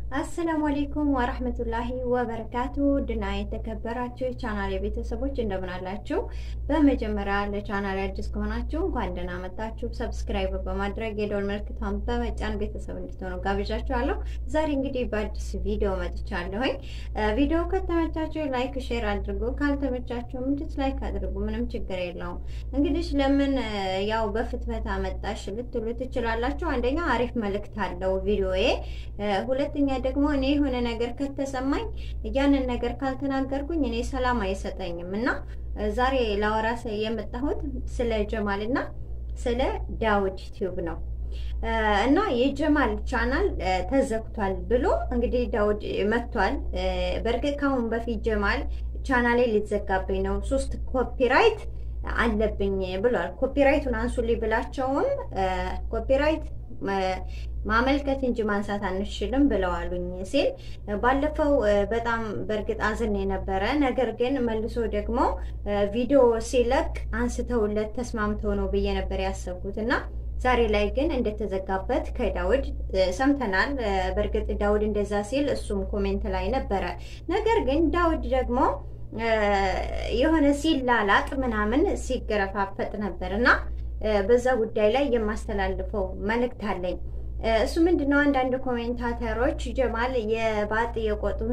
አሰላሙ አሌይኩም ወረህመቱላሂ ወበረካቱ ድና የተከበራችሁ የቻናል የቤተሰቦች እንደምን አላችሁ? በመጀመሪያ ለቻናል አዲስ ከሆናችሁ እንኳን ደህና መጣችሁ። ሰብስክራይብ በማድረግ የደወል ምልክቷን በመጫን ቤተሰብ እንድትሆኑ ጋብዣችኋለሁ። ዛሬ እንግዲህ በአዲስ ቪዲዮ መጥቻለሁኝ። ቪዲዮ ከተመቻችሁ ላይክ፣ ሼር አድርጉ። ካልተመቻችሁም ዲስላይክ አድርጉ። ምንም ችግር የለውም። እንግዲህ ለምን ያው በፍትፈታ መጣሽ ልትሉ ትችላላችሁ። አንደኛ አሪፍ መልእክት አለው ቪዲዮዬ፣ ሁለተኛ ደግሞ እኔ የሆነ ነገር ከተሰማኝ ያንን ነገር ካልተናገርኩኝ እኔ ሰላም አይሰጠኝም እና ዛሬ ላወራ የመጣሁት ስለ ጀማል እና ስለ ዳውድ ዩቲዩብ ነው እና የጀማል ቻናል ተዘግቷል ብሎ እንግዲህ ዳውድ መጥቷል። በእርግጥ ከአሁን በፊት ጀማል ቻናሌ ሊዘጋብኝ ነው ሶስት ኮፒራይት አለብኝ ብሏል። ኮፒራይቱን አንሱልኝ ብላቸውም ኮፒራይት ማመልከት እንጂ ማንሳት አንችልም ብለዋሉኝ ሲል ባለፈው በጣም በእርግጥ አዝን የነበረ ነገር ግን መልሶ ደግሞ ቪዲዮ ሲለቅ አንስተውለት ተስማምተው ነው ብዬ ነበር ያሰብኩት እና ዛሬ ላይ ግን እንደተዘጋበት ከዳውድ ሰምተናል። በእርግጥ ዳውድ እንደዛ ሲል እሱም ኮሜንት ላይ ነበረ። ነገር ግን ዳውድ ደግሞ የሆነ ሲላላጥ ምናምን ሲገረፋፈጥ ነበር እና በዛ ጉዳይ ላይ የማስተላልፈው መልእክት አለኝ። እሱ ምንድነው? አንዳንድ ኮሜንታተሮች ጀማል የባጥ የቆጡን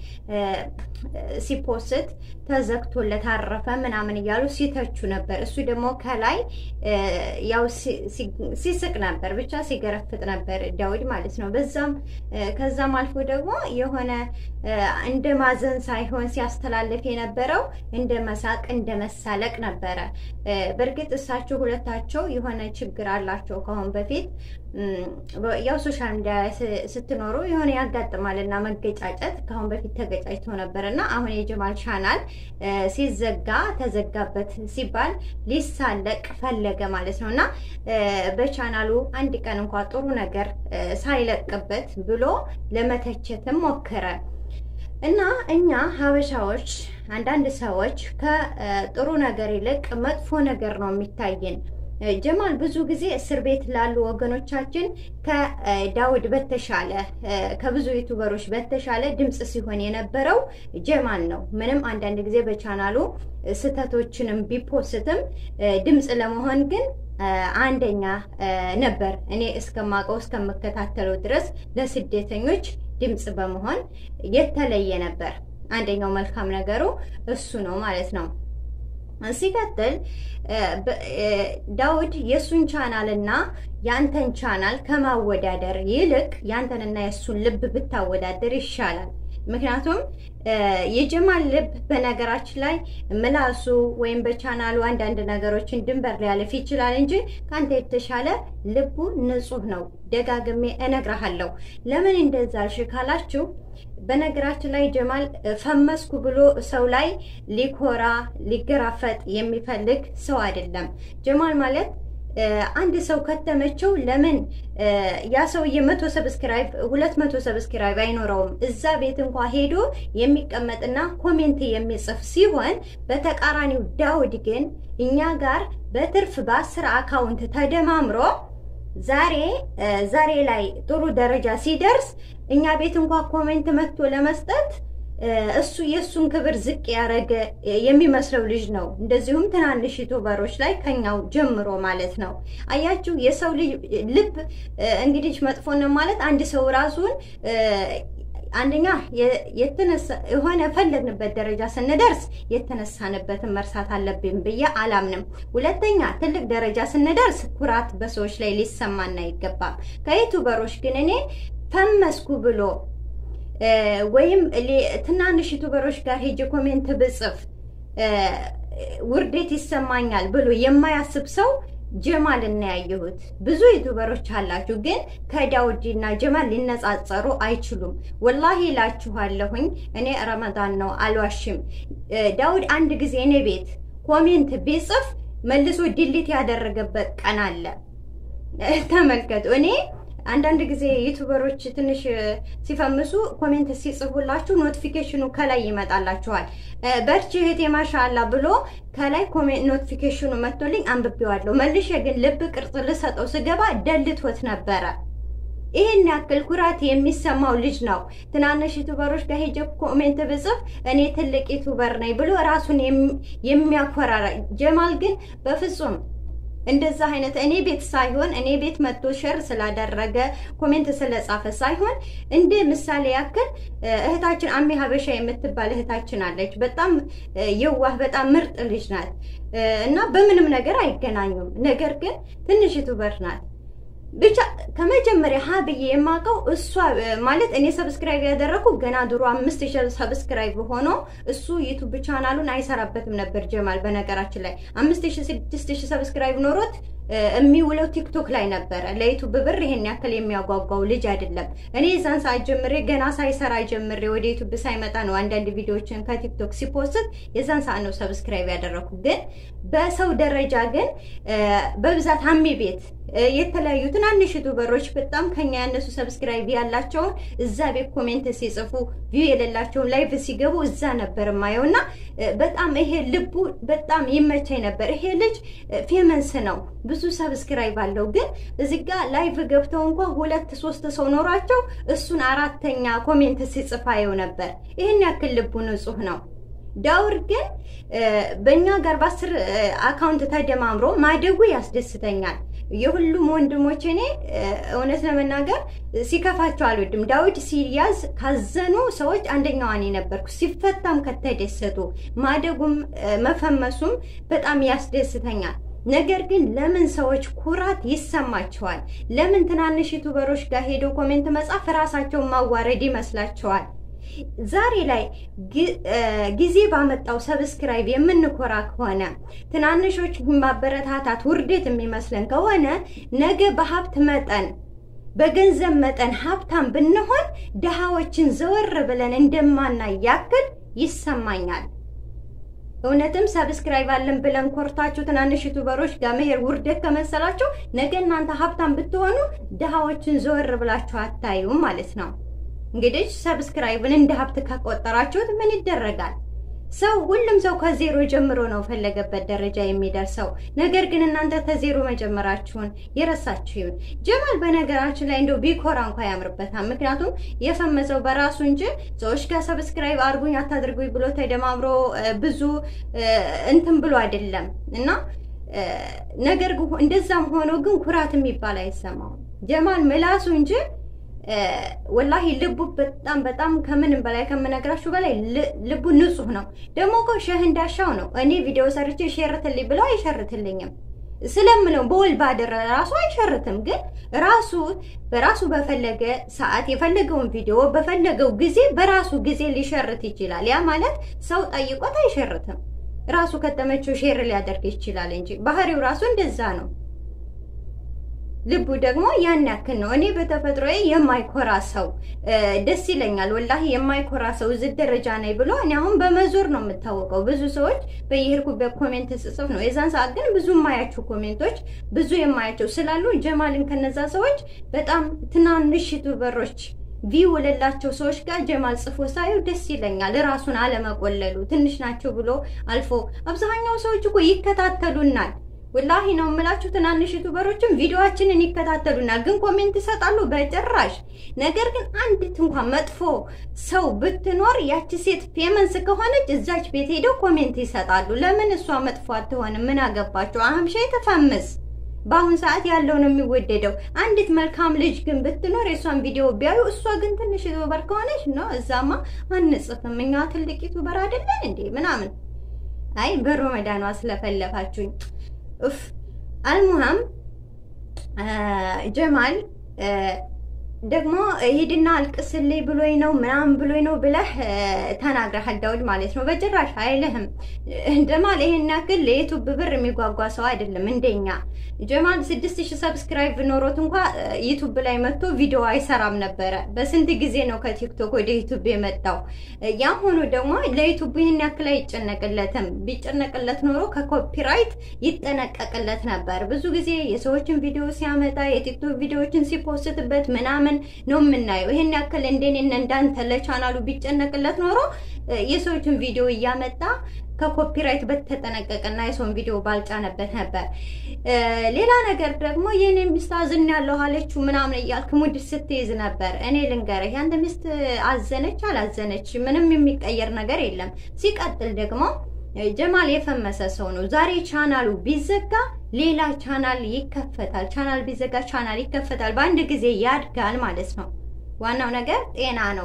ሲፖስት ተዘግቶለት አረፈ ምናምን እያሉ ሲተቹ ነበር። እሱ ደግሞ ከላይ ያው ሲስቅ ነበር፣ ብቻ ሲገረፍጥ ነበር ዳውድ ማለት ነው። በዛም ከዛም አልፎ ደግሞ የሆነ እንደ ማዘን ሳይሆን ሲያስተላልፍ የነበረው እንደ መሳቅ እንደ መሳለቅ ነበረ። በእርግጥ እሳቸው ሁለታቸው የሆነ ችግር አላቸው ከአሁን በፊት ያው ሶሻል ሚዲያ ላይ ስትኖሩ የሆነ ያጋጥማል እና መገጫጨት ከአሁን በፊት ተገጫጭተው ነበር እና አሁን የጀማል ቻናል ሲዘጋ ተዘጋበት ሲባል ሊሳለቅ ፈለገ ማለት ነው እና በቻናሉ አንድ ቀን እንኳ ጥሩ ነገር ሳይለቅበት ብሎ ለመተቸትም ሞከረ እና እኛ ሀበሻዎች አንዳንድ ሰዎች ከጥሩ ነገር ይልቅ መጥፎ ነገር ነው የሚታየን። ጀማል ብዙ ጊዜ እስር ቤት ላሉ ወገኖቻችን ከዳውድ በተሻለ ከብዙ ዩቱበሮች በተሻለ ድምፅ ሲሆን የነበረው ጀማል ነው። ምንም አንዳንድ ጊዜ በቻናሉ ስህተቶችንም ቢፖስትም ድምፅ ለመሆን ግን አንደኛ ነበር። እኔ እስከማውቀው እስከምከታተለው ድረስ ለስደተኞች ድምፅ በመሆን የተለየ ነበር። አንደኛው መልካም ነገሩ እሱ ነው ማለት ነው። ሲቀጥል ዳውድ የእሱን ቻናል እና የአንተን ቻናል ከማወዳደር ይልቅ የአንተንና የእሱን ልብ ብታወዳደር ይሻላል። ምክንያቱም የጀማል ልብ በነገራችን ላይ ምላሱ ወይም በቻናሉ አንዳንድ ነገሮችን ድንበር ሊያልፍ ይችላል እንጂ ከአንተ የተሻለ ልቡ ንጹሕ ነው። ደጋግሜ እነግርሃለሁ። ለምን እንደዛ አልሽ ካላችሁ በነገራችን ላይ ጀማል ፈመስኩ ብሎ ሰው ላይ ሊኮራ ሊገራፈጥ የሚፈልግ ሰው አይደለም። ጀማል ማለት አንድ ሰው ከተመቸው ለምን ያ ሰውዬ መቶ ሰብስክራይብ ሁለት መቶ ሰብስክራይብ አይኖረውም? እዛ ቤት እንኳ ሄዶ የሚቀመጥና ኮሜንት የሚጽፍ ሲሆን በተቃራኒው ዳውድ ግን እኛ ጋር በትርፍ በአስር አካውንት ተደማምሮ ዛሬ ዛሬ ላይ ጥሩ ደረጃ ሲደርስ እኛ ቤት እንኳ ኮሜንት መጥቶ ለመስጠት እሱ የእሱን ክብር ዝቅ ያደረገ የሚመስለው ልጅ ነው። እንደዚሁም ትናንሽ ዩቱበሮች ላይ ከኛው ጀምሮ ማለት ነው። አያችሁ የሰው ልጅ ልብ እንግዲህ መጥፎ ነው ማለት አንድ ሰው ራሱን አንደኛ የተነሳ የሆነ ፈለግንበት ደረጃ ስንደርስ የተነሳንበትን መርሳት አለብን ብዬ አላምንም። ሁለተኛ ትልቅ ደረጃ ስንደርስ ኩራት በሰዎች ላይ ሊሰማን አይገባም። ከዩቱበሮች ግን እኔ ፈመስኩ ብሎ ወይም ትናንሽ ዩቱበሮች ጋር ሄጄ ኮሜንት ብጽፍ ውርደት ይሰማኛል ብሎ የማያስብ ሰው ጀማል እና ያየሁት ብዙ ዩቱበሮች አላችሁ፣ ግን ከዳውድ እና ጀማል ሊነጻጸሩ አይችሉም። ወላሂ እላችኋለሁኝ። እኔ ረመዳን ነው አልዋሽም። ዳውድ አንድ ጊዜ እኔ ቤት ኮሜንት ቢጽፍ መልሶ ዲሊት ያደረገበት ቀን አለ። ተመልከቱ። እኔ አንዳንድ ጊዜ ዩቱበሮች ትንሽ ሲፈምሱ ኮሜንት ሲጽፉላችሁ ኖቲፊኬሽኑ ከላይ ይመጣላችኋል። በርቺ እህቴ ማሻአላ ብሎ ከላይ ኮሜንት ኖቲፊኬሽኑ መጥቶልኝ አንብቤዋለሁ። መልሼ ግን ልብ ቅርጽ ልሰጠው ስገባ ደልቶት ነበረ። ይህን ያክል ኩራት የሚሰማው ልጅ ነው። ትናንሽ ዩቱበሮች ጋር ሄጀ ኮሜንት ብጽፍ እኔ ትልቅ ዩቱበር ነኝ ብሎ ራሱን የሚያኮራ ጀማል ግን በፍጹም እንደዛ አይነት እኔ ቤት ሳይሆን እኔ ቤት መጥቶ ሸር ስላደረገ ኮሜንት ስለጻፈ ሳይሆን እንደ ምሳሌ ያክል እህታችን አሜ ሀበሻ የምትባል እህታችን አለች። በጣም የዋህ በጣም ምርጥ ልጅ ናት እና በምንም ነገር አይገናኙም። ነገር ግን ትንሽ ዩቱበር ናት። ብቻ ከመጀመሪያ ሀ ብዬ የማውቀው እሷ ማለት እኔ ሰብስክራይብ ያደረኩ ገና ድሮ አምስት ሺህ ሰብስክራይብ ሆኖ እሱ ዩቱብ ቻናሉን አይሰራበትም ነበር ጀማል። በነገራችን ላይ አምስት ሺህ ስድስት ሺህ ሰብስክራይብ ኖሮት የሚውለው ቲክቶክ ላይ ነበረ። ለዩቱብ ብር ይሄን ያክል የሚያጓጓው ልጅ አይደለም። እኔ የዛን ሰዓት ጀምሬ ገና ሳይሰራ ጀምሬ ወደ ዩቱብ ሳይመጣ ነው አንዳንድ ቪዲዮዎችን ከቲክቶክ ሲፖስት የዛን ሰዓት ነው ሰብስክራይብ ያደረኩ። ግን በሰው ደረጃ ግን በብዛት ሀሚ ቤት የተለያዩ ትናንሽ ዩቱበሮች በጣም ከኛ ያነሱ ሰብስክራይብ ያላቸውን እዛ ቤት ኮሜንት ሲጽፉ ቪው የሌላቸውን ላይቭ ሲገቡ እዛ ነበር ማየው እና በጣም ይሄ ልቡ በጣም ይመቸኝ ነበር። ይሄ ልጅ ፌመንስ ነው፣ ብዙ ሰብስክራይብ አለው። ግን እዚህ ጋር ላይቭ ገብተው እንኳ ሁለት ሶስት ሰው ኖሯቸው እሱን አራተኛ ኮሜንት ሲጽፍ አየው ነበር። ይህን ያክል ልቡ ንጹህ ነው። ዳውር ግን በእኛ ጋር በአስር አካውንት ተደማምሮ ማደጉ ያስደስተኛል። የሁሉም ወንድሞች እኔ እውነት ለመናገር ሲከፋቸው አልወድም። ዳዊት ሲያዝ ካዘኑ ሰዎች አንደኛዋ እኔ ነበርኩ። ሲፈታም ከተደሰቱ ማደጉም መፈመሱም በጣም ያስደስተኛል። ነገር ግን ለምን ሰዎች ኩራት ይሰማቸዋል? ለምን ትናንሽ ዩቱበሮች ጋር ሄደው ኮሜንት መጻፍ ራሳቸውን ማዋረድ ይመስላቸዋል? ዛሬ ላይ ጊዜ ባመጣው ሰብስክራይብ የምንኮራ ከሆነ ትናንሾች ማበረታታት ውርደት የሚመስለን ከሆነ ነገ በሀብት መጠን በገንዘብ መጠን ሀብታም ብንሆን ድሃዎችን ዘወር ብለን እንደማናይ ያክል ይሰማኛል። እውነትም ሰብስክራይብ አለን ብለን ኮርታችሁ ትናንሽ ዩቱበሮች ጋር መሄድ ውርደት ከመሰላችሁ ነገ እናንተ ሀብታም ብትሆኑ ድሃዎችን ዘወር ብላችሁ አታዩም ማለት ነው። እንግዲህ ሰብስክራይብን እንደ ሀብት ከቆጠራችሁት ምን ይደረጋል? ሰው ሁሉም ሰው ከዜሮ ጀምሮ ነው ፈለገበት ደረጃ የሚደርሰው። ነገር ግን እናንተ ከዜሮ መጀመራችሁን የረሳችሁ ይሁን። ጀማል በነገራችን ላይ እንደው ቢኮራ እንኳ ያምርበታል። ምክንያቱም የፈመሰው በራሱ እንጂ ሰዎች ጋር ሰብስክራይብ አድርጉኝ አታድርጉኝ ብሎ ተደማምሮ ብዙ እንትን ብሎ አይደለም እና ነገር እንደዛም ሆኖ ግን ኩራት የሚባል አይሰማውም ጀማል ምላሱ እንጂ ወላሂ ልቡ በጣም በጣም ከምንም በላይ ከምነግራችሁ በላይ ልቡ ንጹህ ነው። ደግሞ እኮ ሸህ እንዳሻው ነው። እኔ ቪዲዮ ሰርቼ ሸርትልኝ ብለው አይሸርትልኝም ስለምለው በወል ባደረ ራሱ አይሸርትም። ግን ራሱ በራሱ በፈለገ ሰዓት የፈለገውን ቪዲዮ በፈለገው ጊዜ በራሱ ጊዜ ሊሸርት ይችላል። ያ ማለት ሰው ጠይቆት አይሸርትም። ራሱ ከተመቸው ሼር ሊያደርግ ይችላል እንጂ ባህሪው ራሱ እንደዛ ነው። ልቡ ደግሞ ያን ያክል ነው። እኔ በተፈጥሮዬ የማይኮራ ሰው ደስ ይለኛል። ወላሂ የማይኮራ ሰው እዚህ ደረጃ ነኝ ብሎ እኔ አሁን በመዞር ነው የምታወቀው። ብዙ ሰዎች በየሄድኩበት ኮሜንት ስጽፍ ነው። የዛን ሰዓት ግን ብዙ የማያቸው ኮሜንቶች ብዙ የማያቸው ስላሉ ጀማልን ከነዛ ሰዎች በጣም ትናንሽ ዩቱበሮች ቪው ለላቸው ሰዎች ጋር ጀማል ጽፎ ሳየው ደስ ይለኛል። ራሱን አለመቆለሉ ትንሽ ናቸው ብሎ አልፎ አብዛኛው ሰዎች እኮ ይከታተሉናል። ወላሂ ነው የምላችሁ። ትናንሽ ዩቱበሮችም ቪዲዮአችንን ይከታተሉናል፣ ግን ኮሜንት ይሰጣሉ በጭራሽ። ነገር ግን አንዲት እንኳን መጥፎ ሰው ብትኖር ያቺ ሴት ፌመንስ ከሆነች እዛች ቤት ሄደው ኮሜንት ይሰጣሉ። ለምን እሷ መጥፎ አትሆንም? ምን አገባቸው? አህምሻ ተፈምስ በአሁን ሰዓት ያለው ነው የሚወደደው። አንዲት መልካም ልጅ ግን ብትኖር የእሷን ቪዲዮ ቢያዩ፣ እሷ ግን ትንሽ ዩቱበር ከሆነች ነው እዛማ አንጽፍም እኛ ትልቅ ዩቱበር አይደለን እንዴ ምናምን። አይ በሮመዳኗ ስለፈለፋችሁኝ ኡፍ አልሙሃም ጀማል ደግሞ ሂድና አልቅስልኝ ብሎኝ ነው ምናምን ብሎኝ ነው ብለህ ተናግረሃል ዳውድ ማለት ነው። በጭራሽ አይልህም። ጀማል ይሄን ያክል ለዩቱብ ብር የሚጓጓ ሰው አይደለም እንደኛ። ጀማል ስድስት ሺህ ሰብስክራይብ ኖሮት እንኳ ዩቱብ ላይ መጥቶ ቪዲዮ አይሰራም ነበረ። በስንት ጊዜ ነው ከቲክቶክ ወደ ዩቱብ የመጣው። ያም ሆኖ ደግሞ ለዩቱብ ይህን ያክል አይጨነቅለትም። ቢጨነቅለት ኖሮ ከኮፒራይት ይጠነቀቅለት ነበር። ብዙ ጊዜ የሰዎችን ቪዲዮ ሲያመጣ የቲክቶክ ቪዲዮዎችን ሲፖስትበት ምናምን ነው የምናየው። ይሄን ያክል እንደኔ እንዳንተ ለቻናሉ ቢጨነቅለት ኖሮ የሰዎችን ቪዲዮ እያመጣ ከኮፒራይት በተጠነቀቀና የሰውን ቪዲዮ ባልጫነበት ነበር። ሌላ ነገር ደግሞ የኔ ሚስት አዝን ያለሁ አለችው ምናምን እያልክ ሙድ ስትይዝ ነበር። እኔ ልንገርህ ያንተ ሚስት አዘነች አላዘነች ምንም የሚቀየር ነገር የለም። ሲቀጥል ደግሞ ጀማል የፈመሰ ሰው ነው። ዛሬ ቻናሉ ቢዘጋ ሌላ ቻናል ይከፈታል። ቻናል ቢዘጋ ቻናል ይከፈታል። በአንድ ጊዜ ያድጋል ማለት ነው። ዋናው ነገር ጤና ነው።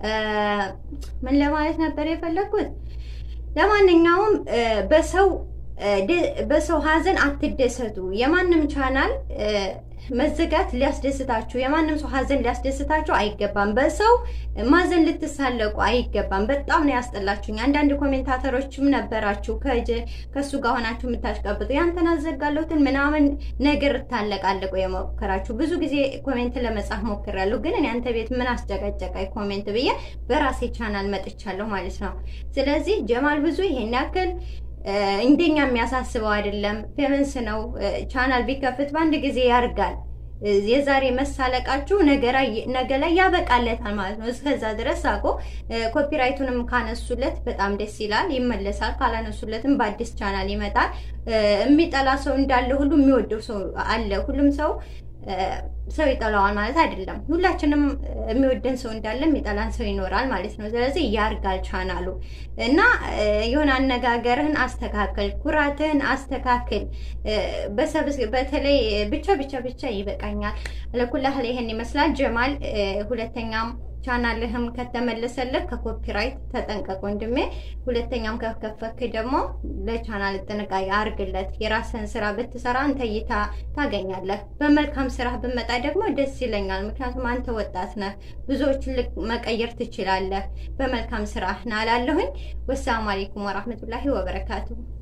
ምን ለማለት ነበር የፈለግኩት? ለማንኛውም በሰው በሰው ሀዘን አትደሰቱ። የማንም ቻናል መዘጋት ሊያስደስታችሁ የማንም ሰው ሀዘን ሊያስደስታችሁ አይገባም። በሰው ማዘን ልትሳለቁ አይገባም። በጣም ነው ያስጠላችሁኝ። አንዳንድ ኮሜንታተሮችም ነበራችሁ ከእሱ ጋር ሆናችሁ የምታሽቀብጡ ያንተን አዘጋለሁትን ምናምን ነገር ታለቃለቁ የሞከራችሁ ብዙ ጊዜ ኮሜንት ለመጻፍ ሞክሬያለሁ። ግን እኔ አንተ ቤት ምን አስጨቀጨቀኝ ኮሜንት ብዬ በራሴ ቻናል መጥቻለሁ ማለት ነው። ስለዚህ ጀማል ብዙ ይሄን ያክል እንደኛ የሚያሳስበው አይደለም። ፌመንስ ነው። ቻናል ቢከፍት በአንድ ጊዜ ያርጋል። የዛሬ መሳለቃችሁ ነገ ላይ ያበቃለታል ማለት ነው። እስከዛ ድረስ አቆ ኮፒራይቱንም ካነሱለት በጣም ደስ ይላል፣ ይመለሳል። ካላነሱለትም በአዲስ ቻናል ይመጣል። የሚጠላ ሰው እንዳለ ሁሉ የሚወደው ሰው አለ። ሁሉም ሰው ሰው ይጠላዋል ማለት አይደለም። ሁላችንም የሚወደን ሰው እንዳለ የሚጠላን ሰው ይኖራል ማለት ነው። ስለዚህ ያርጋል ቻናሉ እና የሆነ አነጋገርህን አስተካከል፣ ኩራትህን አስተካክል። በተለይ ብቻ ብቻ ብቻ ይበቃኛል። ለኩላህል ይህን ይመስላል ጀማል ሁለተኛም ቻናልህም ከተመለሰልህ ከኮፒራይት ተጠንቀቅ ወንድሜ። ሁለተኛም ከከፈክ ደግሞ ለቻናል ጥንቃቄ አርግለት። የራስህን ስራ ብትሰራ አንተ እይታ ታገኛለህ። በመልካም ስራ ብመጣ ደግሞ ደስ ይለኛል። ምክንያቱም አንተ ወጣት ነህ፣ ብዙዎችን መቀየር ትችላለህ። በመልካም ስራ ናላለሁኝ። ወሰላሙ አሌይኩም ወራህመቱላሂ ወበረካቱሁ